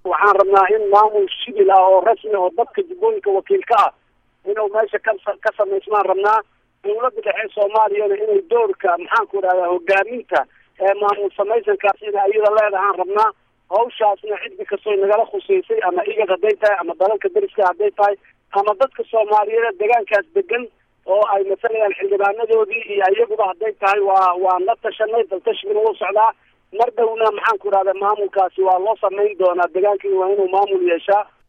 waxaan rabnaa in maamul shibil ah oo rasmi oo dadka jubbooyinka wakiilka ah inuu meesha ka ka samaysmaan rabnaa dawladda dhexe soomaaliyana inay doorka maxaanku idhahdaa hogaaminta ee maamul samaysankaas ina iyada leedahaan rabnaa hawshaasna ciddi kastoo nagala khuseysay ama igad hadday tahay ama dalalka deriska hadday tahay ama dadka soomaaliyeed deegaankaas degan oo ay masalayaan xildhibaanadoodii iyo iyaguba hadday tahay waa waa la tashanay daltashigina wuu socdaa mar dhowna maxaanku idhahda maamulkaasi waa loo samayn doonaa deegaankii waa inuu maamul yeeshaa